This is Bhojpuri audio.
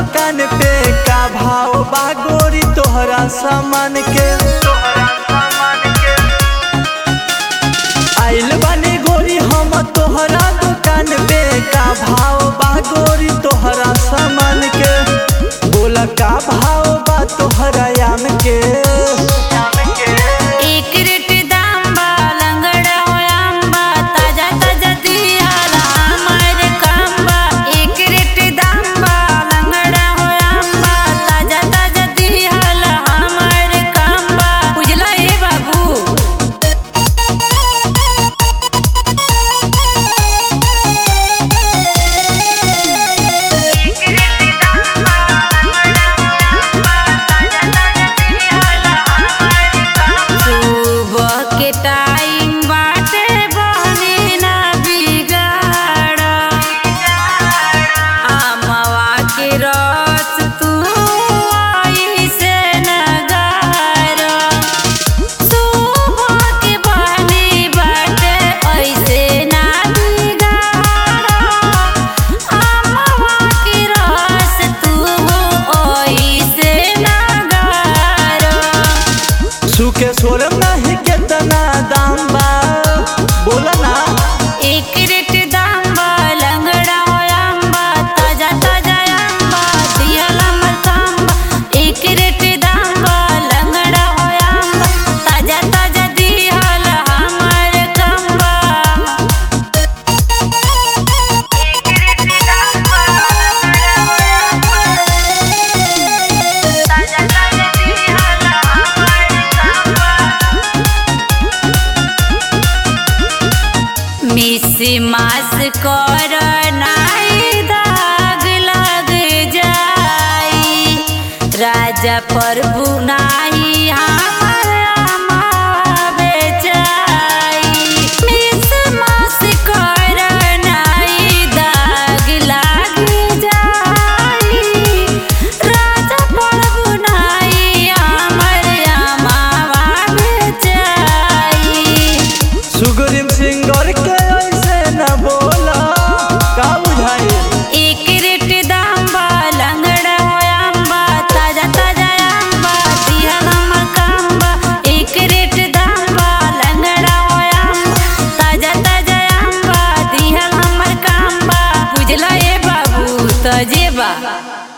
दुकान पे का भाव बा गोरी तोहरा सामान के आइल बानी गोरी हम तोहरा दुकान पे का भाव बा गोरी तोहरा सामान के बोला का भाव बा तोहरा याम के एक रेट दाम बा लंगड़ा हो आंबा ताजा ताजा दियाला हमार काम बा एक रेट दाम बा लंगड़ा हो आंबा ताजा ताजा दियाला हमार काम बा बुझला ए बाबू सुबह के टाइम बाटे बहनी ना बिगाड़ आमवा के रस तू ऐसे न गार सुबह के बहनी बाटे ऐसे ना बिगाड़ आमवा के रस तू ऐसे न गार सुखे सोरम नहीं केतना दाम बा बोला ना एक रेट दाम बा लंगड़ा हो आंबा ताजा ताजा आंबा दियाला मरकांबा एक रेट दाम बा लंगड़ा हो आंबा ताजा ताजा दियाला हमार कांबा एक रेट दाम बा लंगड़ा हो आंबा ताजा ताजा दियाला हमार कांबा मिस मास कर नाई दाग लग जाई राजा प्रभु नाही हमर अमावे जाई मिस मास कर नाई दाग लग जाई राजा प्रभु नाही हमर अमावे जाई सुगरिम सिंगर के ऐसे न बोला का बुझाई एक रेट दाम बा लंगड़ा हो आंबा ताजा ताजा आंबा दिया हमर कांबा एक रेट दाम बा लंगड़ा हो आंबा ताजा ताजा आंबा दिया हमर कांबा बुझला ए बाबू तजे बा